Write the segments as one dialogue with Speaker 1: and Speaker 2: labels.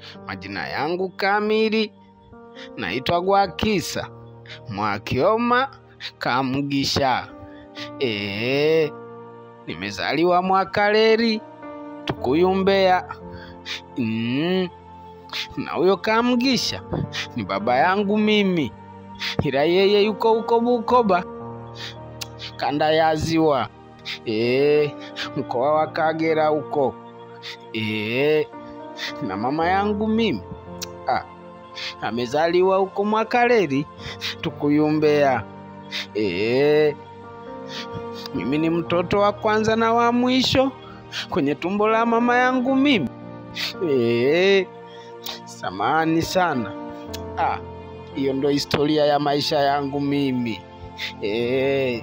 Speaker 1: Majina yangu kamili naitwa Gwakisa Mwakioma Kamugisha. Ee, nimezaliwa Mwakaleli Tukuyu Mbeya. Mm. Na huyo Kamugisha ni baba yangu mimi, ila yeye yuko huko Bukoba, kanda ya Ziwa, ee, mkoa wa Kagera huko. Ee, na mama yangu mimi ah, amezaliwa huko Mwakaleli Tukuyu Mbeya. Ee, mimi ni mtoto wa kwanza na wa mwisho kwenye tumbo la mama yangu mimi. Ee, samani sana. Ah, hiyo ndo historia ya maisha yangu mimi. Ee.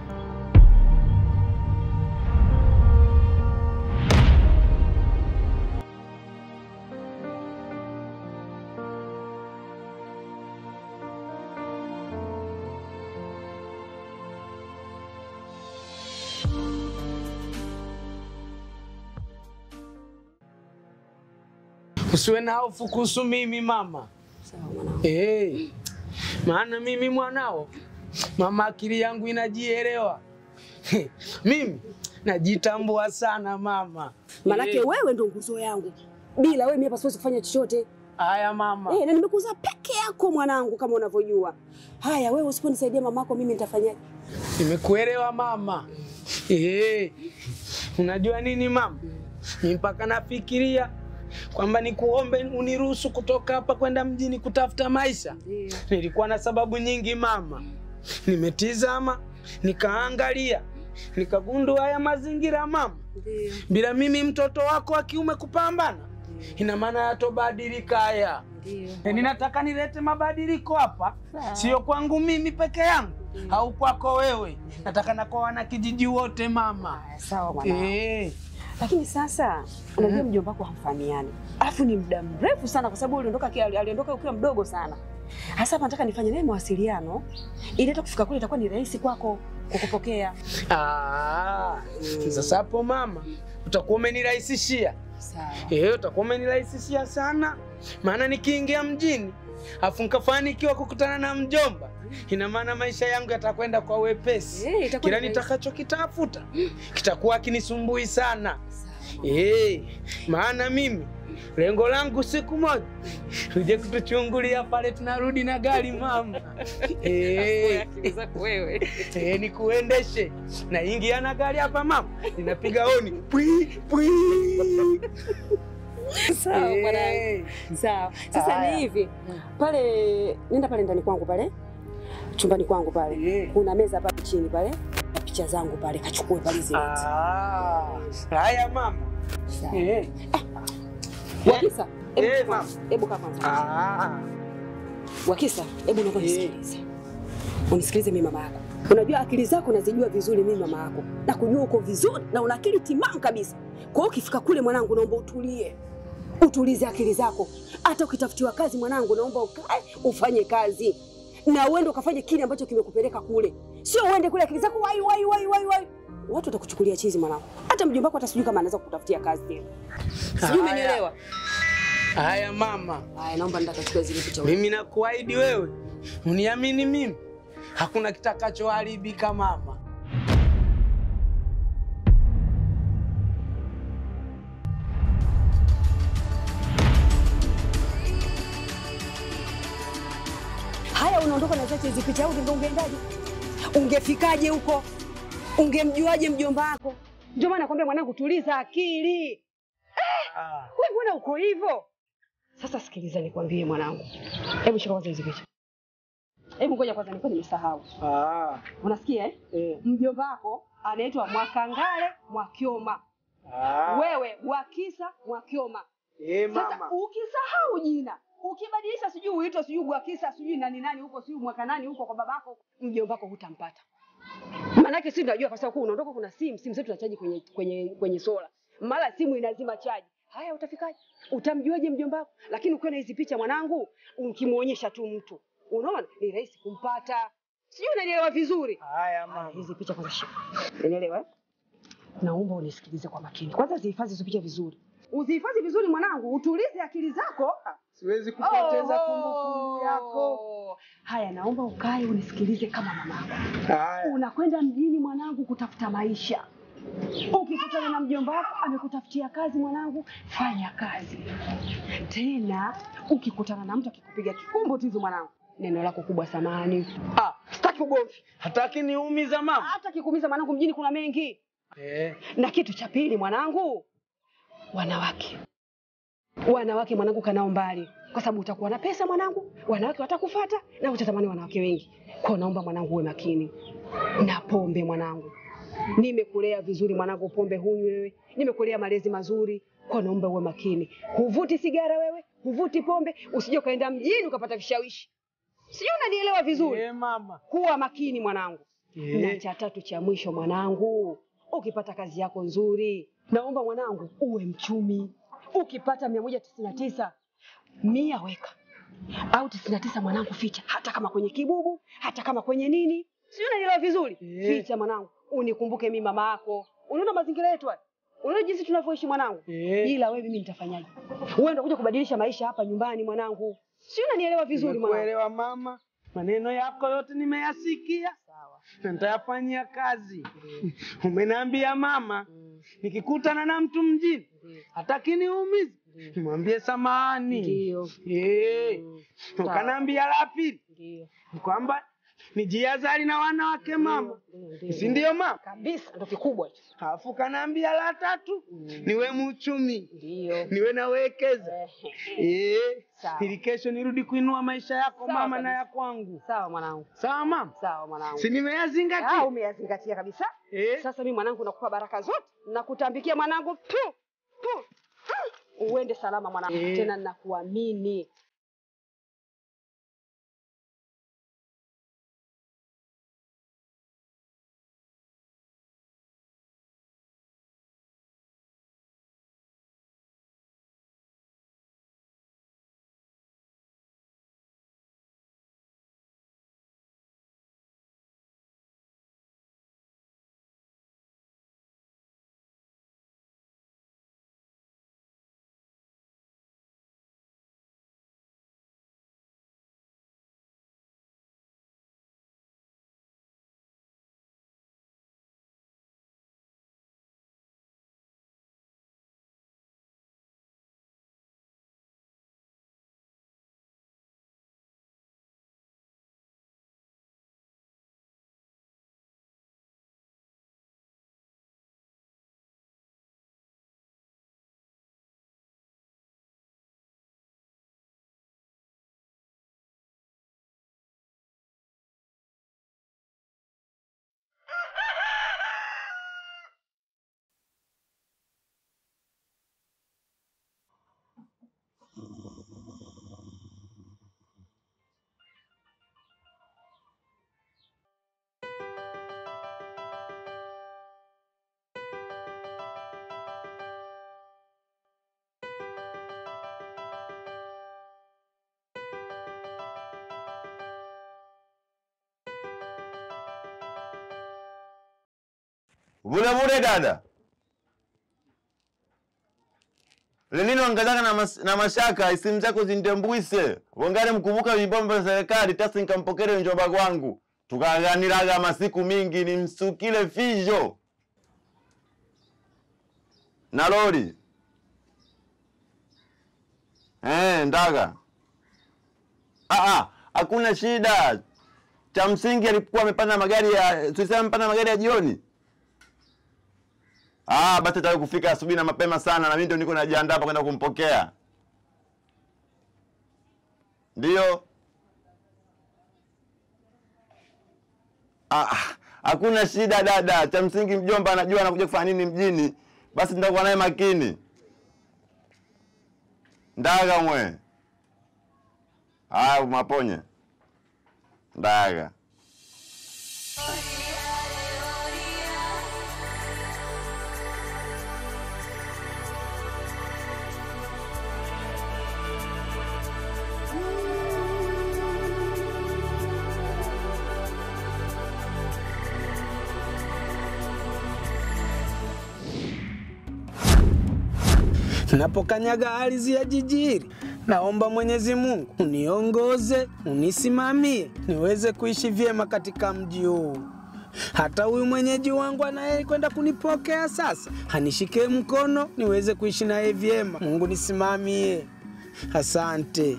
Speaker 1: Usiwe na hofu kuhusu mimi mama.
Speaker 2: Sawa mwanangu.
Speaker 1: Hey, maana mimi mwanao, mama, akili yangu inajielewa. mimi najitambua sana mama.
Speaker 2: Manake
Speaker 1: Eh,
Speaker 2: wewe ndo nguzo yangu. Bila wewe mimi hapa siwezi kufanya chochote.
Speaker 1: Haya mama.
Speaker 2: Eh, na nimekuzaa peke yako mwanangu kama unavyojua. Haya wewe usiponisaidia mamako mimi nitafanyaje?
Speaker 1: Nimekuelewa mama. Eh, unajua nini mama, mi mpaka nafikiria kwamba nikuombe uniruhusu kutoka hapa kwenda mjini kutafuta maisha.
Speaker 2: Ndio.
Speaker 1: Nilikuwa na sababu nyingi mama, nimetizama nikaangalia, nikagundua haya mazingira mama,
Speaker 2: Ndio.
Speaker 1: bila mimi mtoto wako wa kiume kupambana, ina maana yatobadilika haya.
Speaker 2: Ndio.
Speaker 1: E, ninataka nilete mabadiliko hapa,
Speaker 2: Sawa.
Speaker 1: sio kwangu mimi peke yangu au kwako wewe, nataka na kwa wanakijiji wote mama.
Speaker 2: Haya, Sawa mwanangu.
Speaker 1: Eh,
Speaker 2: Lakini sasa unajua mjomba wako hamfahamiani. Alafu ni muda mrefu sana kwa sababu uliondoka ki- aliondoka ukiwa mdogo sana. Hasa hapa nataka nifanye naye mawasiliano ili hata kufika kule itakuwa ni rahisi kwako kukupokea.
Speaker 1: ah, sasa hapo mama utakuwa umenirahisishia
Speaker 2: Sawa.
Speaker 1: Eh, utakuwa umenirahisishia sana, maana nikiingia mjini afu nikafanikiwa kukutana na mjomba, ina maana maisha yangu yatakwenda kwa wepesi.
Speaker 2: Eh, itakuwa
Speaker 1: Kila
Speaker 2: ni rahisi.
Speaker 1: nitakachokitafuta kitakuwa kinisumbui sana.
Speaker 2: Sawa.
Speaker 1: Eh, maana mimi lengo langu siku moja uje kutuchungulia pale tunarudi na gari mama. Eh,
Speaker 2: Akili zako wewe.
Speaker 1: eh, nikuendeshe naingia na gari hapa mama, ninapiga honi pwi pwi.
Speaker 2: Sawa mwanangu.
Speaker 1: Eh,
Speaker 2: Sawa. Sasa
Speaker 1: Haya.
Speaker 2: ni hivi. Pale nenda pale ndani kwangu pale. Chumbani kwangu pale.
Speaker 1: eh.
Speaker 2: Kuna meza pale chini pale. Na picha zangu pale kachukue pale zile.
Speaker 1: Ah, haya mama.
Speaker 2: Sawa.
Speaker 1: Eh.
Speaker 2: Wakisa, hebu
Speaker 1: Eh,
Speaker 2: kaa kwanza. Hebu kaa kwanza.
Speaker 1: Ah.
Speaker 2: Wakisa, hebu naomba
Speaker 1: Eh.
Speaker 2: unisikilize. Unisikilize mimi mama yako. Unajua akili zako nazijua vizuri mimi mama yako. Na kujua uko vizuri na una akili timamu kabisa. Kwa hiyo ukifika kule mwanangu naomba utulie. Utulize akili zako. Hata ukitafutiwa kazi mwanangu naomba ukae ufanye kazi. Na uende ukafanye kile ambacho kimekupeleka kule. Sio uende kule akili zako wai wai wai wai wai. Watu watakuchukulia chizi mwanangu. Hata mjomba wako hata sijui kama anaweza kukutafutia kazi tena. Sijui
Speaker 1: Haya.
Speaker 2: umenielewa?
Speaker 1: Haya mama,
Speaker 2: Haya naomba nitakachukua zile picha.
Speaker 1: mimi nakuahidi wewe, uniamini mimi, hakuna kitakachoharibika mama.
Speaker 2: Haya, unaondoka na zake hizi picha au ndio ungeendaje? Ungefikaje huko? Ungemjuaje mjomba wako? Ndio maana nakwambia mwanangu, tuliza akili.
Speaker 1: Ah.
Speaker 2: Wewe mbona uko hivyo? Sasa sikiliza nikwambie mwanangu. Hebu shika kwanza hizi picha. Hebu ngoja kwanza nilikuwa nimesahau.
Speaker 1: Ah.
Speaker 2: Unasikia eh?
Speaker 1: Eh.
Speaker 2: Mjomba wako anaitwa Mwakangale Mwakioma.
Speaker 1: Ah.
Speaker 2: Wewe Wakisa Mwakioma.
Speaker 1: Eh,
Speaker 2: Sasa
Speaker 1: mama.
Speaker 2: ukisahau jina ukibadilisha, sijui uitwe sijui Gwakisa sijui nani nani huko sijui mwaka nani huko kwa babako, mjomba wako hutampata. Maanake si tunajua kwa sababu unaondoka, kuna simu simu zetu tunachaji kwenye kwenye kwenye sola, mara simu inazima chaji. Haya, utafikaje? Utamjuaje mjomba wako? Lakini ukiwa na hizi picha mwanangu, ukimuonyesha tu mtu, unaona ni rahisi kumpata. Sijui unanielewa vizuri.
Speaker 1: Haya mama.
Speaker 2: Hizi picha kwanza shika, unielewa eh? Naomba unisikilize kwa makini. Kwanza zihifadhi hizo picha vizuri. Uzihifadhi vizuri mwanangu, utulize akili zako.
Speaker 1: Siwezi kupoteza
Speaker 2: Oh.
Speaker 1: kumbukumbu yako.
Speaker 2: Haya, naomba ukae unisikilize kama mamako.
Speaker 1: Haya.
Speaker 2: Unakwenda mjini mwanangu kutafuta maisha. Ukikutana na mjomba wako amekutafutia kazi mwanangu, fanya kazi. Tena ukikutana na mtu akikupiga kikumbo tu hivi mwanangu, neno lako kubwa samani. Ah, sitaki ugomvi.
Speaker 1: Hataki niumiza mama.
Speaker 2: Hata kikuumiza mwanangu, mjini kuna mengi.
Speaker 1: Eh.
Speaker 2: Na kitu cha pili mwanangu, wanawake. Wanawake mwanangu, kanao mbali, kwa sababu utakuwa na pesa mwanangu, wanawake watakufuata na utatamani wanawake wengi. Kwa hiyo naomba mwanangu uwe makini na pombe mwanangu. Nimekulea vizuri mwanangu, pombe hunywi wewe, nimekulea malezi mazuri. Kwa hiyo naomba uwe makini, huvuti sigara wewe, huvuti pombe, usije ukaenda mjini ukapata vishawishi. Sijui unanielewa vizuri.
Speaker 1: Eh, mama.
Speaker 2: Kuwa makini mwanangu.
Speaker 1: Eh.
Speaker 2: Na cha tatu cha mwisho mwanangu, ukipata kazi yako nzuri, naomba mwanangu uwe mchumi. Ukipata mia moja tisini na tisa mia weka au tisini na tisa mwanangu ficha, hata kama kwenye kibubu, hata kama kwenye nini, sijui unanielewa vizuri.
Speaker 1: Eh.
Speaker 2: Ficha mwanangu, unikumbuke mimi mama yako. Unaona mazingira yetu haya, unaona jinsi tunavyoishi mwanangu.
Speaker 1: Eh.
Speaker 2: Ila wewe mimi nitafanyaje? Wewe ndio kuja kubadilisha maisha hapa nyumbani mwanangu, sijui unanielewa vizuri mwanangu.
Speaker 1: Nimekuelewa mama. Maneno yako yote nimeyasikia
Speaker 2: Sawa.
Speaker 1: na nitayafanyia kazi. Umeniambia mama, nikikutana na mtu mjini hataki niumize, nimwambie samahani.
Speaker 2: Ndio.
Speaker 1: Eh.
Speaker 2: Mm.
Speaker 1: Ukaniambia la pili
Speaker 2: Ndio.
Speaker 1: kwamba nijiazari na wanawake mama,
Speaker 2: Ndio, ndio.
Speaker 1: si ndio mama?
Speaker 2: kabisa ndo kikubwa hicho.
Speaker 1: Alafu kanaambia la tatu niwe mchumi,
Speaker 2: Ndio.
Speaker 1: niwe nawekeza eh,
Speaker 2: Sawa.
Speaker 1: ili kesho nirudi kuinua maisha yako
Speaker 2: Sawa
Speaker 1: mama na
Speaker 2: kabisa.
Speaker 1: ya kwangu.
Speaker 2: Sawa mwanangu,
Speaker 1: Sawa mama,
Speaker 2: sawa mwanangu.
Speaker 1: si
Speaker 2: Ah,
Speaker 1: nimeyazingatia
Speaker 2: umeyazingatia kabisa.
Speaker 1: eh?
Speaker 2: Sasa mimi mwanangu nakupa baraka zote, nakutambikia mwanangu tu tu, Ah, uende salama mwanangu,
Speaker 1: Eh.
Speaker 2: tena nakuamini.
Speaker 3: Bure bure dada. Lenino angazaka na, mas, na mashaka isimu zako zindembwise wongale mkumbuka vibombo vya serikali tasi nkampokele njomba kwangu tukaganiraga masiku mingi nimsukile fijo na lori eh, ndaga ah, ah, hakuna shida cha msingi alikuwa amepanda magari ya tulisema amepanda magari ya jioni Ah, basi tawe kufika asubuhi na mapema sana na mimi ndio niko najiandaa hapa kwenda kumpokea. Ndio. Ah, hakuna shida dada. Cha msingi mjomba anajua anakuja kufanya nini mjini. Basi nitakuwa naye makini. Ndaga mwe. Ah, maponye. Ndaga.
Speaker 1: napokanyaga ardhi ya jiji hili, naomba Mwenyezi Mungu uniongoze, unisimamie niweze kuishi vyema katika mji huu. Hata huyu mwenyeji wangu anayekwenda kunipokea sasa anishike mkono niweze kuishi naye vyema. Mungu nisimamie. Asante.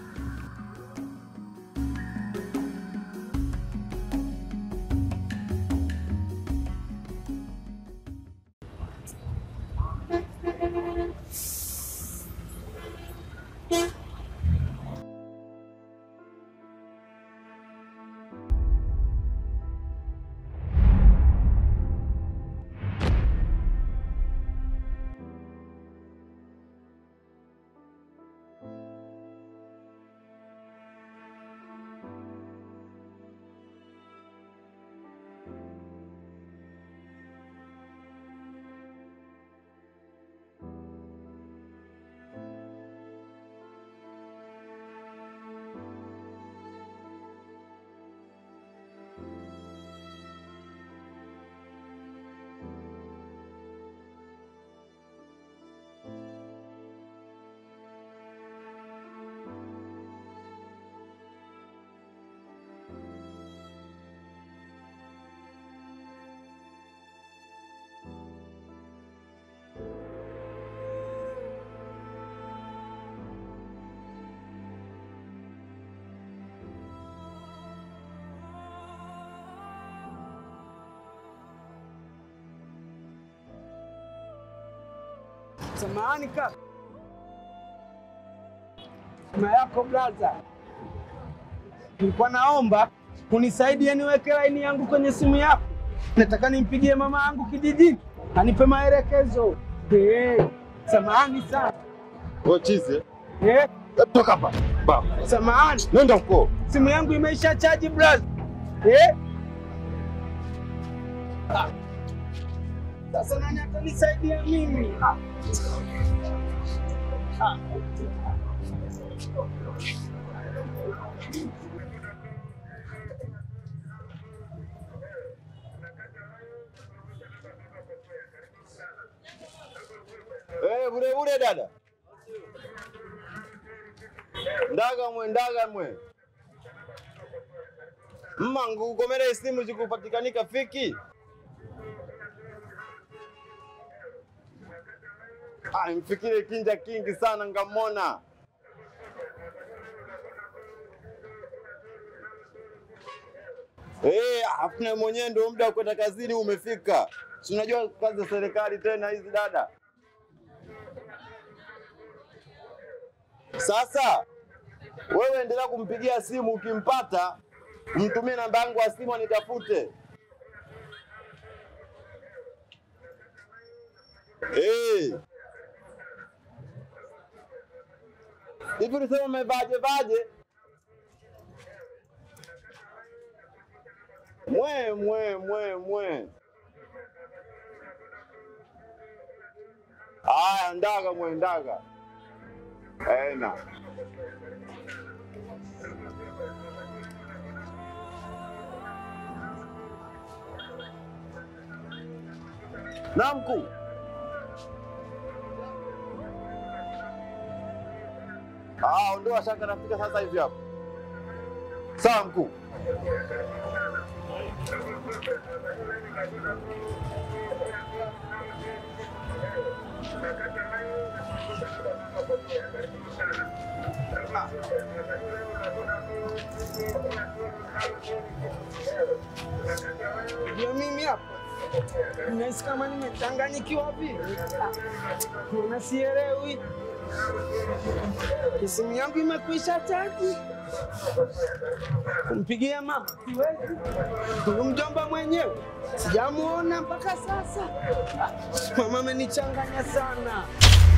Speaker 1: Samahani kaka. Sima yako blaza, nilikuwa naomba unisaidie niweke laini yangu kwenye simu yako. Nataka nimpigie mama yangu kijijini anipe maelekezo. Eh, samahani sana.
Speaker 3: Wewe chize.
Speaker 1: Eh,
Speaker 3: Toka hapa. Baba.
Speaker 1: samahani,
Speaker 3: Nenda huko.
Speaker 1: simu yangu imeisha chaji blaza. Eh? Ah. Sasa nani atanisaidia mimi? Ah. Ah.
Speaker 3: Eh, bure bure dada. Ndaga mwe, ndaga mwe. Mmangu ukomere isimu zikupatikanika fiki. Ah, mfikire kinja kingi sana ngamona. Eh, hafuna mwenyewe ndio muda wa kwenda kazini umefika. Si unajua kazi za serikali tena hizi dada. Sasa wewe endelea kumpigia simu, ukimpata mtumie namba yangu ya simu anitafute. Eh. Hivi ulisema umevaje vaje? Mwe mwe mwe mwe. Aya, ndaga mwe ndaga. Ena. Na mkuu. Ah, ondoa shaka nafika sasa hivi hapo. Sawa mkuu.
Speaker 1: Ndio mimi hapa. Nahisi kama nimechanganyikiwa vile. Mbona sielewi? Simu yangu imekwisha chaji. Kumpigia mama siwezi. Huyu mjomba mwenyewe sijamuona mpaka sasa. Mama amenichanganya sana.